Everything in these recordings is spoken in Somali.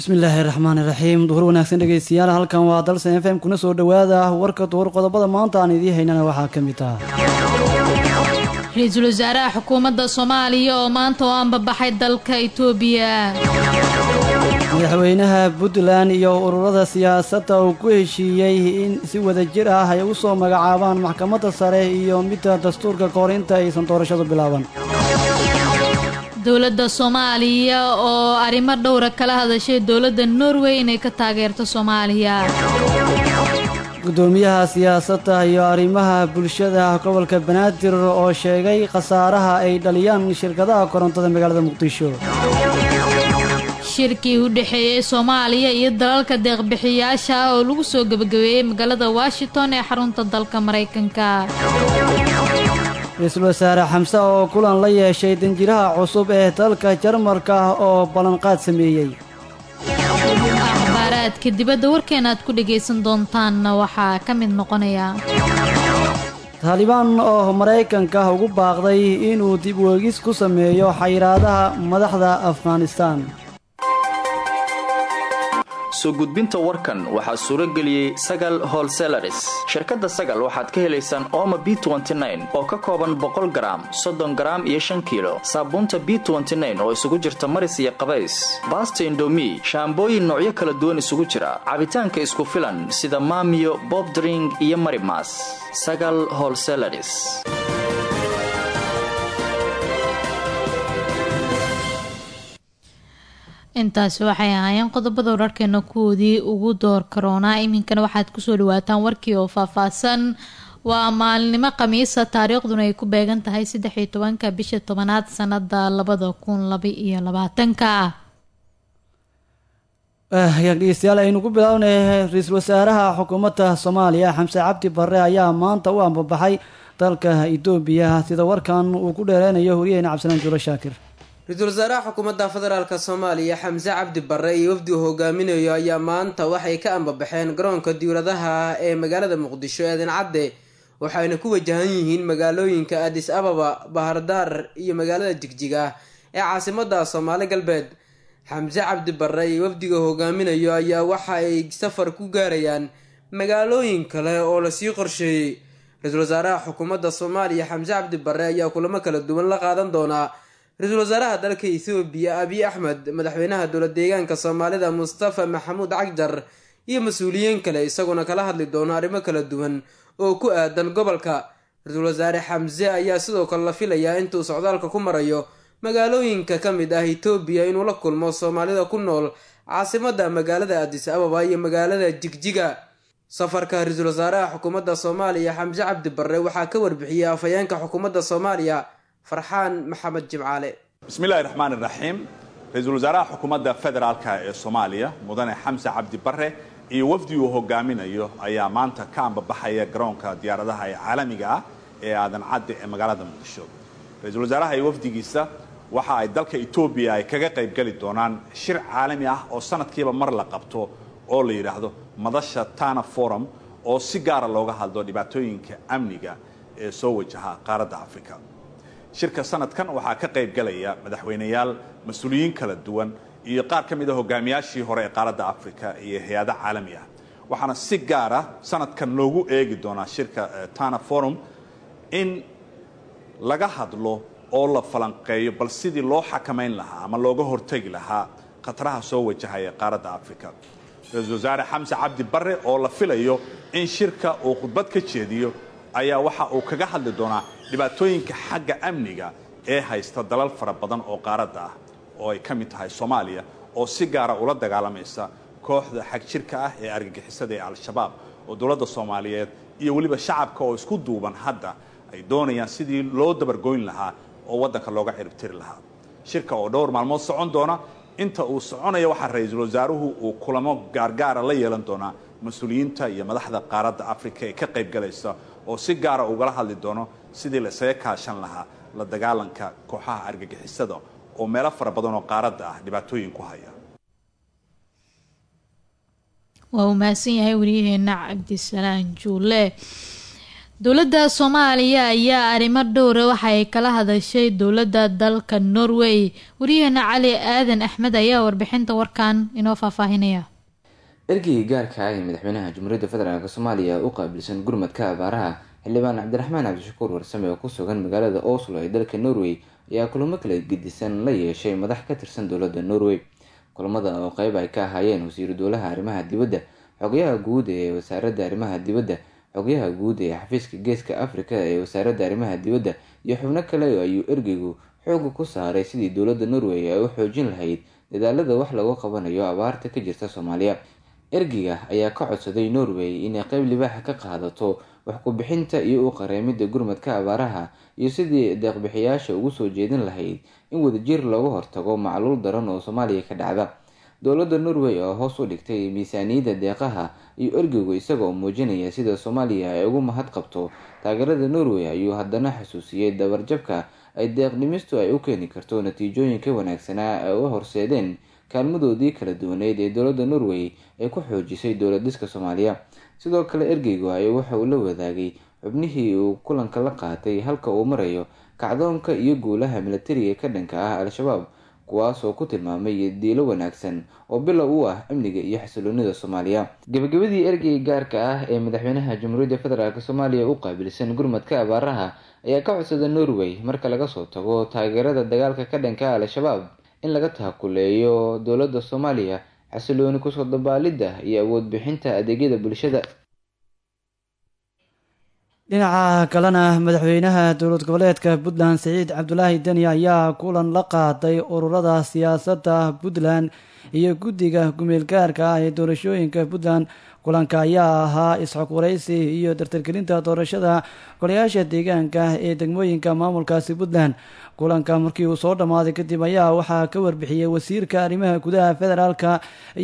bismillaahi raxmaani raxiim duhur wanaagsan dhegeystayaal halkan waa dalsan f m kuna soo dhowaada warka duhur qodobada maanta aan idiin haynana waxaa ka mid ah ra-iisul wasaaraha xukuumadda soomaaliya oo maanta oo anbabaxay dalka itoobiya madaxweynaha puntland iyo ururada siyaasadda uu ku heshiiyey in si wada jir ah ay u soo magacaabaan maxkamadda sare iyo midda dastuurka kahor inta aysan doorashadu bilaaban dowladda soomaaliya oo arrimo dhowra kala hadashay dowladda norway inay ka taageerto soomaaliya gudoomiyaha siyaasadda iyo arrimaha bulshada gobolka banaadir oo sheegay khasaaraha ay dhaliyaan shirkadaha korontada magaalada muqdisho shirkii u dhexeeyey soomaaliya iyo dalalka deeqbixiyaasha ah oo lagu soo gebagabeeyey magaalada washington ee xarunta dalka maraykanka ra-iisul wasaare xamse oo kulan la yeeshay danjiraha cusub ee dalka jarmalka oo ballanqaad sameeyey akhbaaraadka dibadda warkeena aad ku dhagaysan doontaanna waxaa ka mid noqonaya taalibaan oo maraykanka ugu baaqday inuu dib weegis ku sameeyo xayiraadaha madaxda afghanistan soo gudbinta warkan waxaa suuro geliyey sagal holselaris shirkadda sagal waxaad ka helaysaan ooma b oo ka kooban boqol garaam soddon garaam iyo shan kiilo saabuunta b oo isugu jirta maris iyo qabays baasta indomi shaambooyin noocyo kala duwan isugu jira cabitaanka isku filan sida maamiyo bobdring iyo marimas sagal holselaris intaasi waxay ahaayeen qodobada wararkeena kuwoodii ugu door karoonaa iminkana waxaad kusoo dhawaataan warkii oo faahfaahsan waa maalinimo khamiisa taariikhduna ay ku beegan tahay saddex iyo tobanka bisha tobanaad sanada labada kun laba iyo labaatanka hagaag dhegeystayaal aynu ku bilownay ra-iisul wasaaraha xukuumadda soomaaliya xamse cabdi barre ayaa maanta u ambabaxay dalka etoobiya sida warkan uu ku dheereynayo horyaheyna cabdisalaan juulo shaakir ra-iisul wasaaraha xukuumadda federaalk soomaaliya xamse cabdi barre iyo wafdi uu hogaaminayo ayaa maanta waxay ka ambabaxeen garoonka diwladaha ee magaalada muqdisho eedan cadde waxayna ku wajahan yihiin magaalooyinka adis ababa bahardaar iyo magaalada jigjiga ee caasimada soomaali galbeed xamse cabdi barre iyo wafdiga hogaaminayo ayaa waxa ay safar ku gaarayaan magaalooyin kale oo lasii qorsheeyey ra-iisul wasaaraha xukuumadda soomaaliya xamse cabdi barre ayaa kulamo kala duwan la qaadan doonaa ra-iisul wasaaraha dalka ethoobiya abiy axmed madaxweynaha dowla deegaanka soomaalida mustafa maxamuud cagjar iyo mas-uuliyiin kale isaguna kala hadli doono arrimo kala duwan oo ku aadan gobolka ra-iisul wasaare xamse ayaa sidoo kale la filayaa intuu socdaalka ku marayo magaalooyinka ka mid ah etoobiya inuu la kulmo soomaalida ku nool caasimada magaalada adis ababa iyo magaalada jigjiga safarka ra-iisul wasaaraha xukuumadda soomaaliya xamse cabdi barre waxaa ka warbixiyey afhayeenka xukuumadda soomaaliya farxaan maxamed jimcaale bismillahi raxmaan iraxiim ra-iisul wasaaraha xukuumadda federaalka ee soomaaliya mudane xamse cabdi barre iyo wafdi uu hogaaminayo ayaa maanta ka ambabaxaya garoonka diyaaradaha ee caalamiga ah ee aadan cadde ee magaalada muqdisho ra-iisul wasaaraha iyo wafdigiisa waxa ay dalka etoobiya ay kaga qaybgeli doonaan shir caalami ah oo sanadkiiba mar la qabto oo la yidhaahdo madasha tana forum oo si gaara looga hadlo dhibaatooyinka amniga ee soo wajaha qaaradda africa shirka sanadkan waxaa ka qayb galaya madaxweyneyaal mas-uuliyiin kala duwan iyo qaar ka mid a hogaamiyaashii hore ee qaaradda africa iyo hay-ada caalami ah waxaana si gaara sanadkan loogu eegi doonaa shirka tana forum in laga hadlo oo la falanqeeyo bal sidii loo xakamayn lahaa ama looga hortegi lahaa khataraha soo wajahaya qaaradda africa ra-iisul wasaare xamse cabdi barre oo la filayo in shirka uu khudbad ka jeediyo ayaa waxa uu kaga hadli doonaa dhibaatooyinka xagga amniga ee haysta dalal fara badan oo qaaradda ah oo ay ka mid tahay soomaaliya oo si gaara ula dagaalamaysa kooxda xag jirka ah ee argagixisada ee al-shabaab oo dowladda soomaaliyeed iyo weliba shacabka oo isku duuban hadda ay doonayaan sidii loo dabargoyn lahaa oo waddanka looga ciribtiri lahaa shirka oo dhowr maalmood socon doona inta uu soconaya waxaa ra-iisul wasaaruhu uu kulamo gaargaara la yeelan doonaa mas-uuliyiinta iyo madaxda qaaradda africa ee ka qayb galaysa oo si gaara ugala hadli doono sidii la isaga kaashan lahaa la dagaalanka kooxaha argagixisada oo meelo fara badan oo qaaradda ah dhibaatooyin ku haya waa uu mahadsan yahay wariyaheena cabdisalaan juule dowladda soomaaliya ayaa arrimo dhowra waxa ay kala hadashay dowladda dalka norway wariyaheena cali aadan axmed ayaa warbixinta warkan inoo faahfaahinaya ergeygii gaarka ah ee madaxweynaha jamhuuriyadda federaalk soomaaliya u qaabilsan gurmadka abaaraha xildhibaan cabdiraxmaan cabdishakuur warsame oo ku sugan magaalada oslo ee dalka norway ayaa kulamo kala gedisan la yeeshay madax ka tirsan dowladda norway kulamada oo qeyb ay ka ahaayeen wasiiru dowlaha arrimaha dibadda xogayaha guud ee wasaaradda arrimaha dibadda xogayaha guud ee xafiiska geeska africa ee wasaaradda arrimaha dibadda iyo xubno kale ayuu ergeygu xooga ku saaray sidii dowladda norway ay u xoojin lahayd dadaalada wax lagu qabanayo abaarta ka jirta soomaaliya ergeyga ayaa ka codsaday norway inay qeyb libaaxa ka qaadato wax ku-bixinta iyo u qareemida gurmadka abaaraha iyo sidii deeqbixiyaasha ugu soo jeedin lahayd in wadajir looga hortago macluul daran oo soomaaliya ka dhacda dowladda norway oo hoos u dhigtay miisaaniyadda deeqaha iyo ergeygu isaga oo muujinaya sida soomaaliya ay ugu mahad qabto taageerada norway ayuu haddana xasuusiyey dabarjabka ay deeqdhimistu ay u keeni karto natiijooyinka wanaagsanaa ay u horseedeen kaalmadoodii kala duwaneyd ee dowladda norway ay ku xoojisay dowladiska soomaaliya sidoo kale ergeygu ay waxa uu la wadaagay xubnihii uu kulanka la qaatay halka uu marayo kacdoonka iyo guulaha milatariga ka dhanka ah al-shabaab kuwaas oo ku tilmaamay diilo wanaagsan oo bilow u ah amniga iyo xasiloonida soomaaliya gabagabadii ergeyga gaarka ah ee madaxweynaha jamhuuriyadda federaalk soomaaliya u qaabilsan gurmadka abaaraha ayaa ka codsada norway marka laga soo tago taageerada dagaalka ka dhanka al-shabaab in laga taakuleeyo dowladda soomaaliya xasilooni kusoo dabaalidda iyo awood bixinta adeegyada bulshada dhinaca kalena madaxweynaha dowlad goboleedka puntland siciid cabdulaahi deni ayaa kulan la qaaday ururada siyaasadda puntland iyo guddiga gumeelgaarka ah ee doorashooyinka puntland kulanka ayaa ahaa isxog waraysi iyo dartargelinta doorashada golayaasha deegaanka ee degmooyinka maamulkaasi puntland kulanka markii uu soo dhammaaday kadib ayaa waxaa ka warbixiyey wasiirka arrimaha gudaha federaalka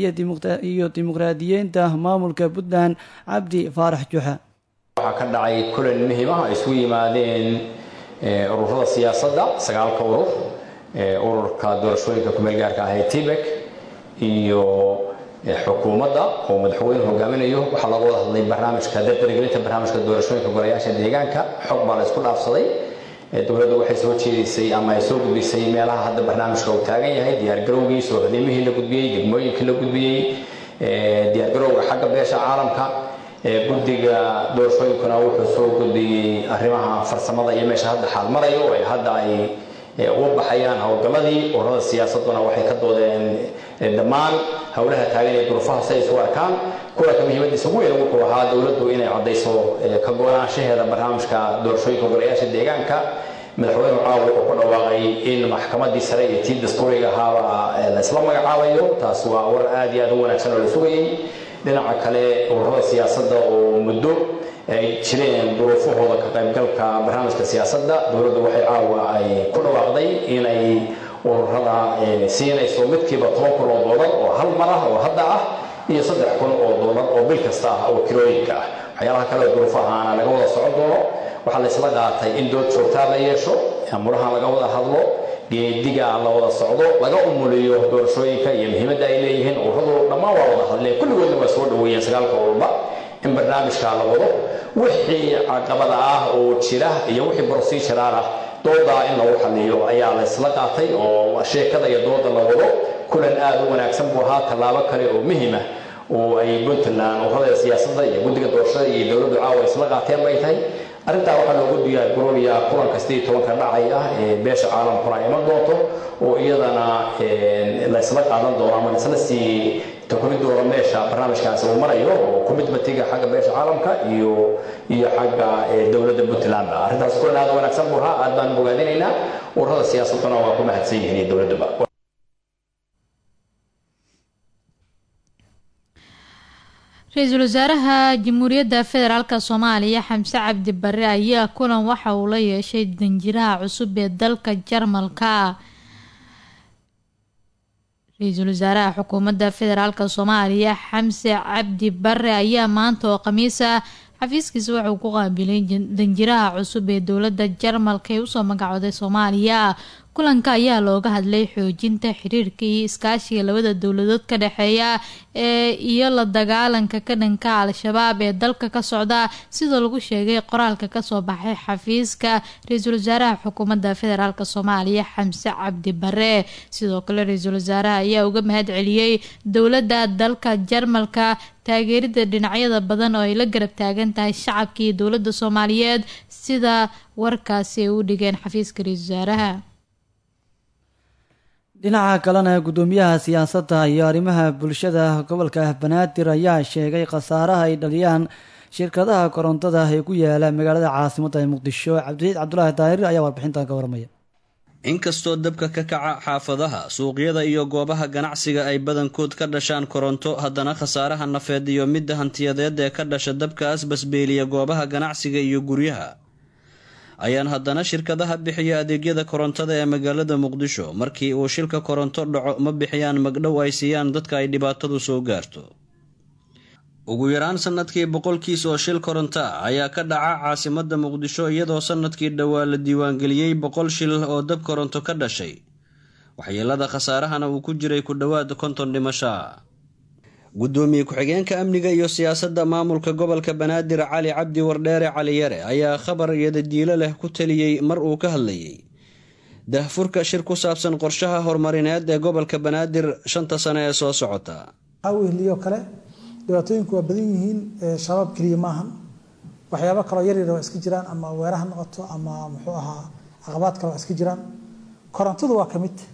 iyo dimuqraadiyiinta maamulka puntland cabdi faarax juxa waxaa ka dhacay kulan muhiim ah ay isugu yimaadeen ururada siyaasadda sagaalka urur ururka doorashooyinka kumeelgaarka ah ee tibek iyo xukuumadda oo madaxweyne hogaaminayo waxaa looga wada hadlay barnaamijka dardargelinta barnaamijka doorashooyinka golayaasha deegaanka xog baa la isku dhaafsaday dowladda waxay soo jeedisay ama ay soo gudbisay meelaha hadda barnaamijka uu taagan yahay diyaargarowgii soo hodimihii la gudbiyey degmooyinkii la gudbiyey diyaargarowga xagga beesha caalamka guddiga doorashooyinkuna wuxuu soo gudbiyey arrimaha farsamada iyo meesha hadda xaal marayo ee hadda ay uga baxayaan howlgalladii ururada siyaasaduna waxay ka doodeen dhammaan howlaha taagan ee duruufaha si ay isu arkaan kulanka muhiimadiisa ugu weyn wuxuu ahaa dowladdu inay caddayso ka go-aanshaheeda barnaamijka doorashooyinka golayaasha deegaanka madaxweyne caawa wuxuu ku dhawaaqay in maxkamadii sare iyo tii dastuuriga ahaaba la isla magacaabayo taas waa war aad iyo aad u wanaagsan oo la sugayey dhinaca kale ururada siyaasadda oo muddo ay jireen duruufahooda ka qaybgalka barnaamijka siyaasadda dowladdu waxay caawa ay ku dhawaaqday inay ururada siinayso midkiiba toban kun oo doolar oo hal mar ah oo hadda ah iyo saddex kun oo doolar oo bil kasta ah oo kirooyinka ah waxyaalaha kale duruufahaana laga wada socon doono waxaa la isla qaatay in dood joogtaa la yeesho murahan laga wada hadlo geediga la wada socdo laga umuliyo doorashooyinka iyo muhiimadda ay leeyihiin ururadu dhammaan waa wada hadleen kulligoodna waa soo dhaweeyeen sagaalka ururba in barnaamijka la wado wixii caqabada ah oo jira iyo wixii proceduraal ah doodaa in lagu xaliyo ayaa la isla qaatay oo sheekada iyo dooda la wado kulan aad u wanaagsan buu ahaa tallaabo kale oo muhiim ah oo ay puntland ururada siyaasadda iyo guddiga doorashada iyo dowladdu caawa isla qaateen bay tahay arrintaa waxaa loogu diyaargaroobayaa kulanka sidii tobanka dhacay ah ee beesha caalamkuna iman doonto oo iyadana la isla qaadan doono ama isla sii takumi doono meesha barnaamijkaasi uu marayo oo commitmentiga xagga beesha caalamka iyo iyo xagga dowladda puntlandba arrintaas kulan aad u wanaagsan buu ahaa aad baan bogaadinaynaa ururada siyaasaduna waa ku mahadsan yihiin iyo dowladduba ra-iisul wasaaraha jamhuuriyadda federaalk soomaaliya xamse cabdi bare ayaa kulan waxa uu la yeeshay danjiraha cusub ee dalka jarmalka ra-iisul wasaaraha xukuumadda federaalk soomaaliya xamse cabdi bare ayaa maanta oo khamiisa xafiiskiisa wuxuu ku qaabilay danjiraha cusub ee dowladda jarmalka ee usoo magacooday soomaaliya kulanka ayaa looga hadlay xoojinta xiriirka iyo iskaashiga labada dowladood ka dhexeeya ee iyo la dagaalanka ka dhanka al-shabaab ee dalka ka socda sidoo lagu sheegay qoraalka kasoo baxay xafiiska ra-iisul wasaaraha xukuumadda federaalk soomaaliya xamse cabdi bare sidoo kale ra-iisul wasaaraha ayaa uga mahad celiyey dowladda dalka jarmalka taageerida dhinacyada badan oo ay la garab taagan tahay shacabka iyo dowladda soomaaliyeed sida warkaasi ay u dhigeen xafiiska ra-iisul wasaaraha dhinaca kalena guddoomiyaha siyaasadda iyo arrimaha bulshada gobolka banaadir ayaa sheegay khasaaraha ay dhaliyaan shirkadaha korontada ee ku yaala magaalada caasimadda ee muqdisho cabdiciid cabdulaahi daahir ayaa warbixintan ka waramaya inkastoo dabka ka kaca xaafadaha suuqyada iyo goobaha ganacsiga ay badankood ka dhashaan koronto haddana khasaaraha nafeed iyo midda hantiyadeed ee ka dhasha dabkaas basbeeliya goobaha ganacsiga iyo guryaha ayaan haddana shirkadaha bixiya adeegyada korontada ee magaalada muqdisho markii uu shilka koronto dhaco ma bixiyaan magdhow ay siiyaan dadka ay dhibaatadu soo gaarto ugu yaraan sanadkii boqolkiis oo shil koronto ah ayaa ka dhaca caasimada muqdisho iyadoo sanadkii dhowaa la diiwaangeliyey boqol shil oo dab koronto ka dhashay waxyeelada khasaarahana uu ku jiray ku dhowaad konton dhimasho ah guddoomiye ku-xigeenka amniga iyo siyaasadda maamulka gobolka banaadir cali cabdi wardheere cali yare ayaa khabar iyodadiilo leh ku taliyey mar uu ka hadlayay dahfurka shir ku saabsan qorshaha horumarineed ee gobolka banaadir shanta sane ee soo socota wehliyo kale dhibaatooyinku waa badan yihiin shabaab keliya maahan waxyaabo kaloo yaryar waa iska jiraan ama weeraha noqoto ama muxuu ahaa caqabaad kale waa iska jiraan korontadu waa ka mid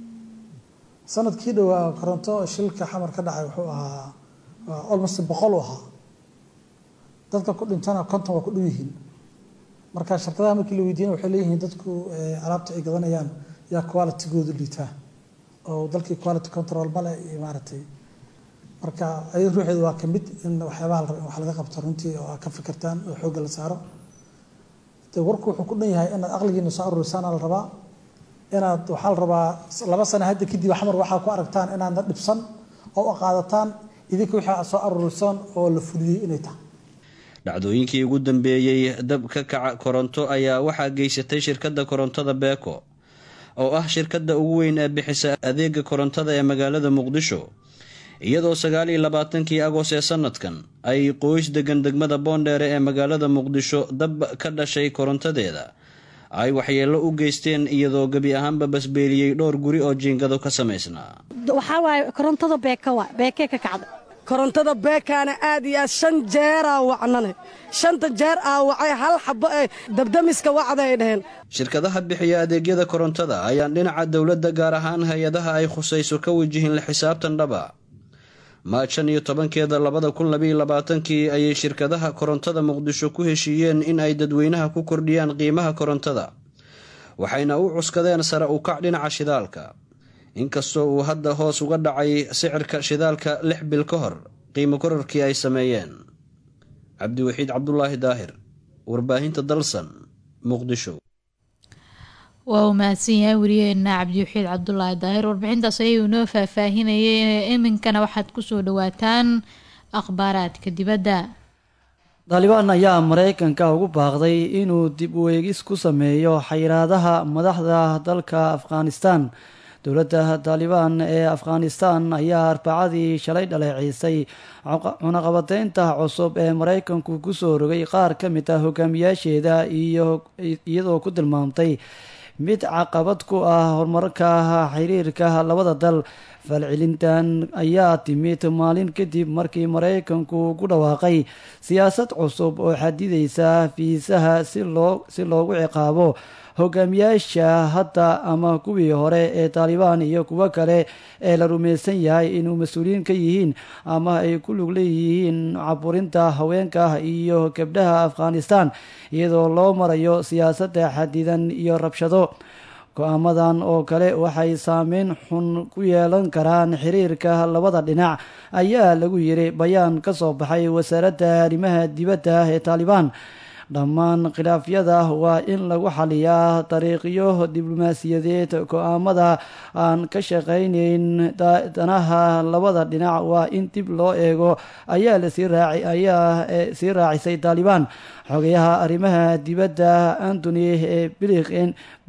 sanadkii dhowaa koronto shilka xamar ka dhacay wuxuu ahaa almost boqol u ahaa dadka ku dhintana konton waa ku dhow yihiin marka shirkadaha markii la weydiiyana waxay leeyihiin dadku alaabta ay gadanayaan yaa qualitygoodu liitaa oo dalkii quality control male iyo maaragtay marka ayada ruuxeedu waa kamid in waxyaabaha la raba in wax laga qabto runtii oo ka fikirtaan oo xoogga la saaro de warku wuxuu ku dhan yahay inaad aqligiina soo aruurisaana la rabaa inaad waxaa la rabaa laba sano hadda kadib xamar waxaa ku aragtaan inaadna dhibsan oo u qaadataan idinka wixii aad soo aruurisaan oo la fuliyey inay tahay dhacdooyinkii ugu dambeeyey dab ka kaca koronto ayaa waxaa geysatay shirkadda korontada beeko oo ah shirkadda ugu weyn ee bixisa adeega korontada ee magaalada muqdisho iyadoo sagaal iyo labaatankii agoos ee sanadkan ay qoys degan degmada boondheere ee magaalada muqdisho dab ka dhashay korontadeeda ay waxyeello u geysteen iyadoo gebi ahaanba basbeeliyey dhowr guri oo jiingado ka samaysnaa waxaa waaye korontada beeka waa beekee ka kacda korontada beekaana aad iyo aad shan jeeraa wacnane shanta jeer aa wacay hal xabo ee dabdamiska wacda ay dhaheen shirkadaha bixiya adeegyada korontada ayaan dhinaca dowladda gaar ahaan hay-adaha ay khusayso ka wajihin la xisaabtan dhaba maaj shan iyo tobankeeda labada kun labaiyo labaatankii ayay shirkadaha korontada muqdisho ku heshiiyeen in ay dadweynaha ku kordhiyaan qiimaha korontada waxayna u cuskadeen sare u kac dhinaca shidaalka inkastoo uu hadda hoos uga dhacay sicirka shidaalka lix bil ka hor qiimo korarkii ay sameeyeen cabdiwaxiid cabdulaahi daahir warbaahinta dalsan muqdisho waa uu mahadsan yahay wariyaheena cabdiwaxiid cabdulaahi daahir warbixintaas ayuu inoo faahfaahinayay iminkana waxaad kusoo dhawaataan akhbaaraadka dibadda daalibaan ayaa mareykanka ugu baaqday inuu dib u eegis ku sameeyo xayiraadaha madaxda dalka afghanistan dowladda taalibaan ee afghanistan ayaa arbacadii shalay dhaleeciisay cunaqabateynta cusub ee mareykanku kusoo rogay qaar ka mid ah hogaamiyaasheeda iyadoo ku tilmaamtay mid caqabad ku ah horumarka xiriirka labada dal falcelintan ayaa timid maalin kadib markii mareykanku ku dhawaaqay siyaasad cusub oo xadidaysa fiisaha si loo si loogu ciqaabo hogaamiyaasha hadda ama kuwii hore ee taalibaan iyo kuwo kale ee la rumaysan yahay inuu mas-uuliyiin ka yihiin ama ay ku lug leeyihiin caburinta haweenka iyo gabdhaha afghanistan iyadoo loo marayo siyaasadda xadidan iyo rabshado go-aamadan oo kale waxay saameyn xun ku yeelan karaan xiriirka labada dhinac ayaa lagu yiri bayaan ka soo baxay wasaaradda arrimaha dibadda ee taalibaan dhammaan khilaafyada waa in lagu xaliyaa dariiqyo diblomaasiyadeed go-aamada aan ka shaqayneyn danaha labada dhinac waa in dib loo eego ayaa lasii raaci ayaa sii raacisay taalibaan xogayaha arrimaha dibadda antony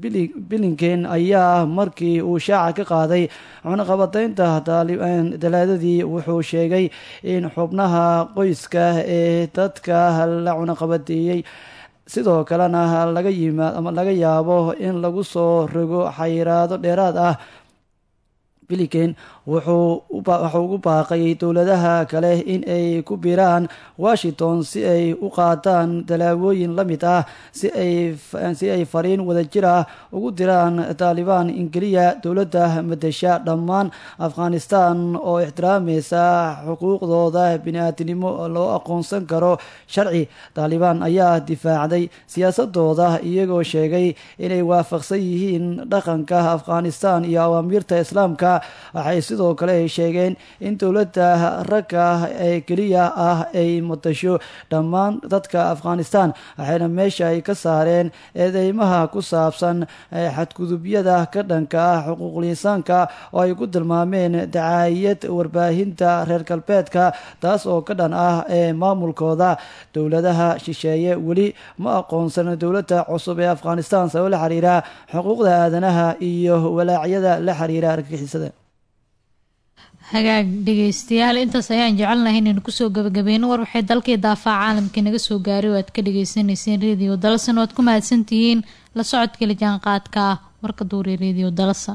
bilinken ayaa markii uu shaaca ka qaaday cunaqabateynta dalaadadii wuxuu sheegay in xubnaha qoyska ee dadka la cunaqabateeyey sidoo kalena laga yimaad ama laga yaabo in lagu soo rogo xayiraado dheeraad ah bilinken wuxuu ugu baaqay dowladaha kale in ay ku biiraan washington si ay u qaataan tallaabooyin la mid ah si ay fariin wadajir ah ugu diraan taalibaan ingeliya dowladda madasha dhammaan afghanistan oo ixtiraamaysa xuquuqdooda bini-aadinimo loo aqoonsan karo sharci taalibaan ayaa difaacday siyaasadooda iyagoo sheegay inay waafaqsan yihiin dhaqanka afghanistan iyo awaamiirta islaamka waxay sidoo kale ay sheegeen in dowladda ragga ee keliya ah ay matasho dhammaan dadka afghanistan waxayna meesha ay ka saareen eedeymaha ku saabsan xadgudubyada ka dhanka ah xuquuqliinsaanka oo ay ku tilmaameen dacaayad warbaahinta reer galbeedka taas oo ka dhan ah ee maamulkooda dowladaha shisheeye weli ma aqoonsan dowladda cusub ee afghanistan sabab la xiriira xuquuqda aadanaha iyo walaacyada la xiriira argagixisada hagaag dhegeystayaal intaas ayaan jecelnahay inaynu kusoo gabagabeyno war waxay dalkii daafaa caalamkii naga soo gaaray oo aad ka dhageysaneyseen radio dalsan oo aad ku mahadsantihiin la socodka la jaanqaadka warka duure radio dalsan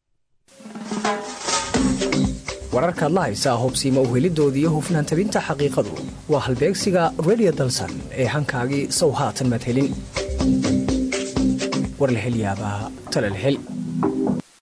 wararkaad la haysaa hobsiima uhelidooda iyo hufnaan tabinta xaqiiqadu waa halbeegsiga radio dalsan ee hankaagii sow haatan madhelin war la helyaabaa talalhel